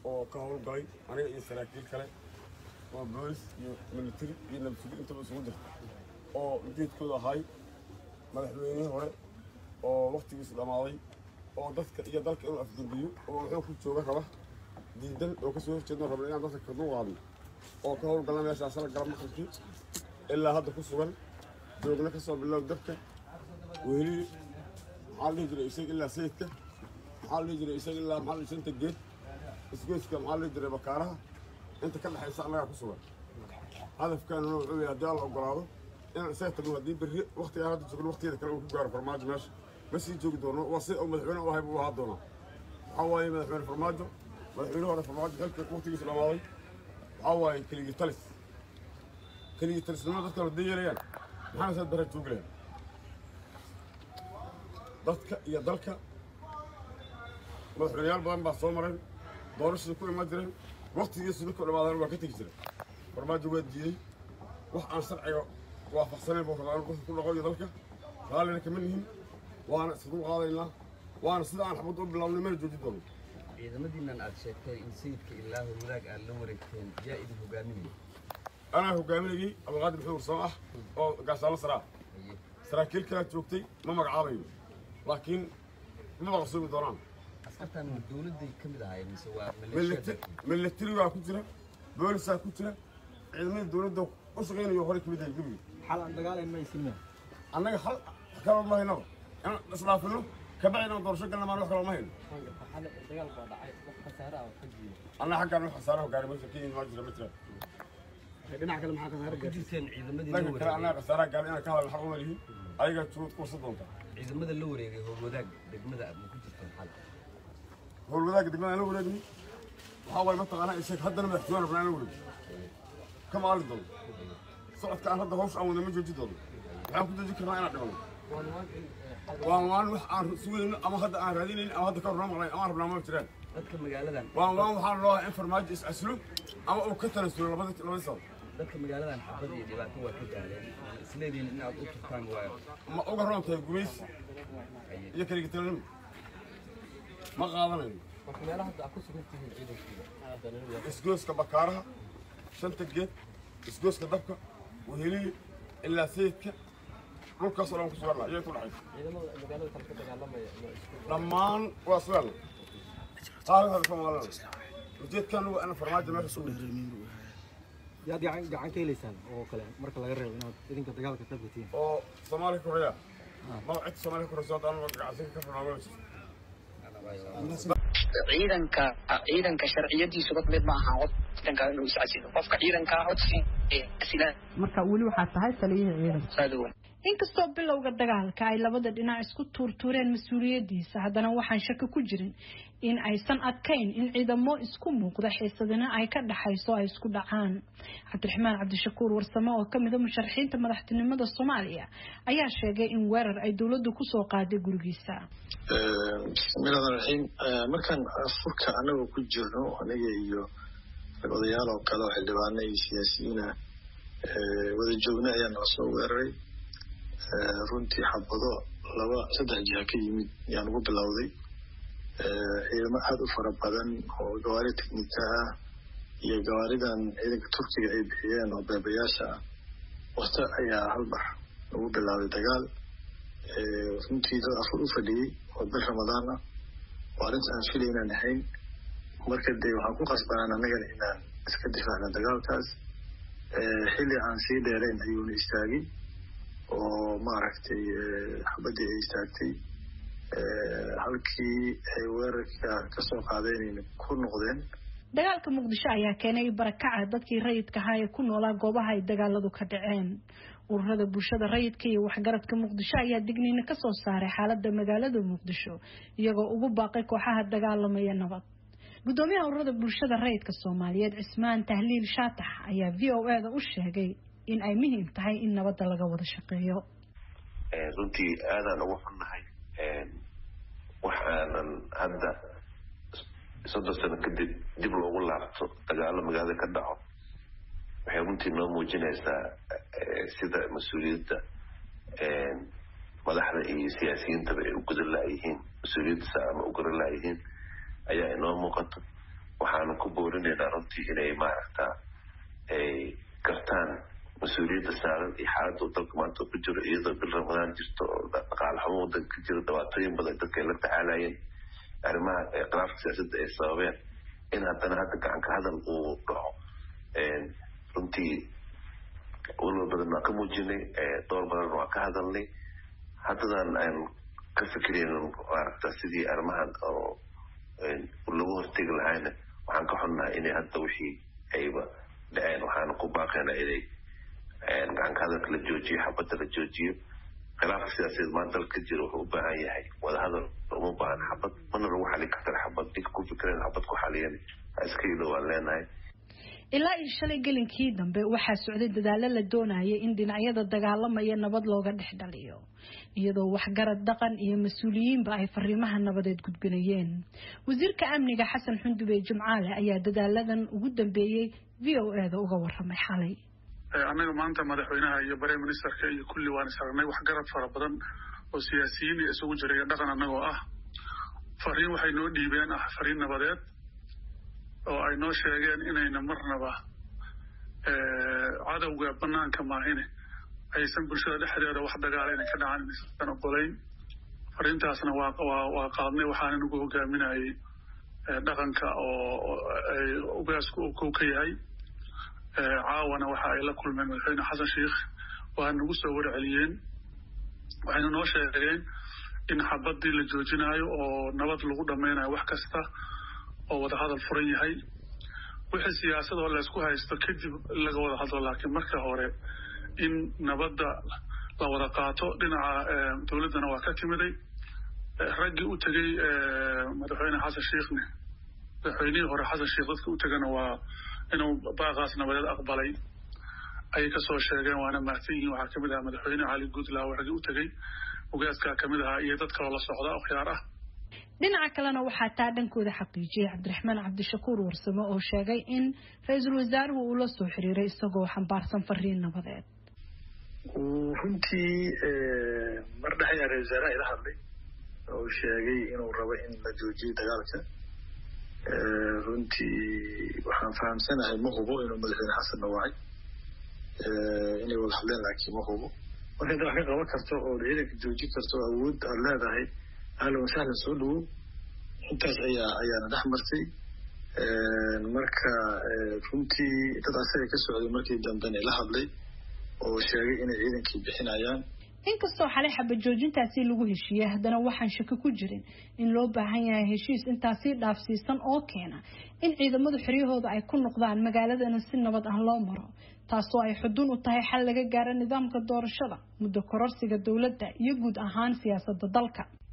oo ka howlgalay aniga iyo saraakiil kale oo boolis iyo military iyo nabadsugi intaba isugu jirta oo ujeedkooda ahay madaxweynihii hore oo waktigiisu dhammaaday oo dadka iyo dalka inuu afgembiyo oo wuxuu ku jooga raba diidan oo kasoo horjeedno rabna inaan dadka ka duuqaadno oo ka howlgalna meeshaas la gala maqalkii ilaa hadda ku sugan joogna ka soo bilow dabka weheli maxaa la dhihi jiray isaga ilaa sayidka maxaa la dhihi jiray isaga ilaa maxaa la dhihi shanta geed isgoyska maxaa la dhihi jiray bakaaraha inta ka dhexaysa annagaa ku sugan hadafkaanuna wuxuu yahay haddii alla ogolaado inaan isaga tagno haddii berri waktigaan hadda joogno waktigeeda kale uu ku gaaro farmaajo meesha ma sii joogi doono waa si uu madaxweyne u ahay buu ahaa doonaa waxaa waaye madaxweyne farmaajo madaxweyne hore farmaajo xilka waktigiisa dhammaaday waxaa waaye keligii talis keligii talisnimada dadka haday yeelayaan maxaana saad bara joogi lahayn dadka iyo dalka madaxweyneyaal badan baa soo mareen doorashada ku imaan jireen waktigiisu ninkuu dhamaadaan waa ka tegi jiray farmaajo waa diidey wax aan sharciga waafaqsanayn buu rabaa inuu ku dhaqo iyo dalka raallina kama nihin waana isku qaadaynaa waana sida aan xabad u bilaabnay mana jooji doono ciidamadiinan aad sheegtay in sayidka ilaa howlaag aad la wareegteen yaa idin hogaaminaya anaa hogaaminayay abdulqaadir maxamed ursamo ah oo gaashaalo saraa Haye. saraakiil kalaa joogtay ma magacaabayo laakiin ma maqsuumi doonaan askartan ma dowladday ka mid ahaayeen mise waa milita- maleeshiyada militarigaa ku jira boolisaa ku jira ciidamada dowladda u shaqaynayo hore kamid yahay gebiga xal aan dagaalayn maysinma annaga hal kala ma haynaba inaan isdhaafino kabacdi inaan doorasho galna maan wax kala ma hayno dagaal baa dhacay wax khasaare ah oo ka jiyo annaga xaggaan wax khasaaraha gaari meesha kenya maa jira ma jira dhinaca kale maxaa khasaare ku gaartay jirteen ciidamadii la dhanka kale annaga wareegay khasaaraha gaari inaan ka hadalna xaq uma lihin ayagaa joogad ku warsan doonta ciidamada la wareegay howlwadaag degmada ma ku jirteen xal howlwadaaga degmada aan la wareegni waxaa waaye mataqaanaa isheeg haddana madaxtooyaan rabnaa aan la wareegno kama aali doono socodka aan hadda hawsha aan wada ma jooji doono waxaan ku jooji karnaa inaan dhibano waan waan wax aan sugayno ama hadda aan raadinayn ama hadda ka hor noo maqlayn ama aan rabnaa ma jiraan dadka magaaladan waan waan waxaan loo in farmaajo is aslo ama uu ka tanasulo labada labada sabab dadka magaaladan xabad iyo dhibaato waa ka gaareen isleediin in aad u turtaan waa ma uga roon tahay gumaysi iyo keliga talanimo ma qaadanayno marka meelaha hadda aad ku sugan tihiin ciidankiida isgooska bakaaraha shanta geed isgooska dabka weheliye ilaa sayidka dhulkaasoo dhan ku suganna iyay ku dhexaysa ciidamada magaalada kale ka dagaalamaya ma isku dhammaan waa suganna taariikhda soomaalina ujeedkan waa in farmaajo meesha soo dhigto yaad gacan gacan ka helaysaan oo kale marka laga reebo inaad idinka dagaalka qayb ka tihiin oo soomaaliya koreya ma cid soomaaliya koreysa hadda anu gacansiga ka furnaama jirto ciidanka ciidanka sharciyadiisu dad mid ma aha ciidanka inuu iscasilo qofka ciidanka codsi asila marka weli waxaa tahay taliyihii ciidanka saadowan inkastoo bilowga dagaalka ay labada dhinac isku tuurtuureen mas-uuliyadiisa haddana waxaan shaki ku jirin in aysan adkayn in ciidamo isku muuqda xiisadina ay ka dhaxayso ay isku dhacaan cabdiraxmaan cabdishakuur warsame oo kamida musharaxiinta madaxtinimada soomaaliya ayaa sheegay in weerar ay dowladdu kusoo qaaday gurigiisa bismillahi raxiim markaan furka anagoo ku jirno aniga iyo odayaal oo kale oo xildhibaano iyo siyaasiyiina wada joogna ayaa nala soo weeraray runtii xabado laba saddex jiha ka yimid ayaan ugu bilowday ciidamo aada u fara badan oo gawaari teknika ah iyo gawaaridan ciidanka turkiga ay bixiyeen oo beebayaasha ah wasta ayaa halbax ugu bilaabay dagaal runtii dad afur u fadhiyey oo bil ramadaan ah oo arrinta aan filay inaan ahayn marka dee waxaan ku qasbanaan annagana inaan iska difaacno dagaalkaas xilli aan sii dheerayn ayuuna istaagay oo maaragtay xabadii ay istaagtay halkii ay weerarka kasoo qaadeenayna ku noqdeen dagaalka muqdisho ayaa keenay barakaca dadkii rayidka ahaa ee ku noolaa goobaha ay dagaaladu ka dhaceen ururada bulshada rayidka iyo waxgaradka muqdisho ayaa digniina kasoo saaray xaalada magaalada muqdisho iyagoo ugu baaqay kooxaha dagaalamaya nabad gudoomiyaha ururada bulshada rayidka soomaaliyeed cismaan tahliil shaatax ayaa v o e da u sheegay in ay muhiim tahay in nabadda laga wada shaqeeyo runtii aadaan ugu xunnahay wax aanan hadda soddon sano kadib dib loogu laabto dagaalo magaalada ka dhaco waxay runtii noo muujinaysaa sida mas-uuliyadda madaxda iyo siyaasiyiintaba ay u gudan laayihiin mas-uuliyadda sa ama u garan laayihiin ayaa inoo muuqato waxaanu ku boorinaynaa runtii inay maaragta ay gartaan mas-uuliyadda saaran iyo xaaladda uu dalka maanta ku jiro iyadoo bil ramadaan jirto oo dhaqaale xumo wadanka ka jiro dhibaatooyin badan dadka ay la tacaalayeen arrimaha khilaafka siyaasadda ay sababeen in haddana hadda gacanka hadal uu dhaco runtii walwal badan waa ka muujinay door badan waa ka hadalnay haddadan aan ka fikirayno maaragta sidii arrimahan oo lagu hortegi lahayna waxaan ka xunnahay inay hadda wixii ayba dhaceen waxaana ku baaqaynaa inay gacanka hadalka la joojiyo xabadda la joojiyo khilaafka siyaasadeed maanta dalka ka jira wuxuu u baahan yahay wadahadal uma baahan xabad mana lagu xalin kara xabad ninka ku fikireen xabad ku xaliyan ha iska ilo waan leenahay ilaa iyo shalay gelinkii dambe waxaa socday dadaalo la doonayay in dhinacyada dagaalamaya nabad looga dhex dhaliyo iyadoo waxgarad dhaqan iyo mas-uuliyiinba ay fariimaha nabadeed gudbinayeen wasiirka amniga xasan xundube jimcaale ayaa dadaaladan ugu dambeeyey v o e da uga waramay xalay annaga maanta madaxweynaha iyo bare ministerka iyo kulli waan is aragnay waxgarad fara badan oo siyaasiyiin iyo isugu jiray dhaqan annagoo ah fariin waxay noo dhiibeen ah fariin nabadeed oo ay noo sheegeen inayna marnaba cadowga banaanka maahine aysan bulshada dhexdeeda wax dagaala inay ka dhacaan inaysan ogolayn fariintaasna waa waa waa qaadnay waxaana nagu hogaaminayay dhaqanka oo ay ugaasku uu kow ka yahay caawana waxa ay la kulmeen madaxweyne xasan sheikh waa nagu soo warceliyeen waxayna noo sheegeen in xabadii la joojinayo oo nabad lagu dhammaynayo wax kasta oo wadahadal furan yahay wixii siyaasadoo laysku haysto kadib laga wada hadlo laakiin marka hore in nabadda la wada qaato dhinaca dowladdana waa ka timiday raggii u tegey madaxweyne xasan sheikhne madaxweynihii hore xasan sheikh dadka u tegana waa inuu baaqaas nabadeed aqbalay ayay kasoo sheegeen waana mahadsan yihiin waxaa kamid ahaa madaxweyne cali guudlaaw raggii u tegey ugaaskaa kamid ahaa iyo dad kaloo la socda oo khiyaar ah dhinaca kalena waxaa taa dhankooda xaqiijiyey cabdiraxmaan cabdishakuur warsame oo sheegay in ra-iisul wasaaruhu uu la soo xiriiray isagoo xambaarsan fariin nabadeed runtii mar dhex ayaa ra-isul wasaaraha ila hadlay oo sheegay inuu rabo in la joojiyo dagaalka runtii waxaan fahamsanahay ma hubo inuu madaxweyne xasan dhawaacay inay wada hadleen laakiin ma hubo marka inta wax ka qaban karto oo ciidanka joojin karto oo awood aad leedahay ahlan wasahlan soo dhawow intaas ayaa ayaana dhex martay marka runtii dad asaga ka socday markii dambena ila hadlay oo sheegay inay ciidankii bixinayaan inkastoo xalay xaba joojintaasi lagu heshiiyey haddana waxaan shaki ku jirin in loo baahan yahay heshiis intaasi dhaafsiisan oo keena in ciidamadu xiryahooda ay ku noqdaan magaaladana si nabad ah loo maro taasoo ay xudun u tahay xal laga gaaro nidaamka doorashada muddo kororsiga dowladda iyo guud ahaan siyaasadda dalka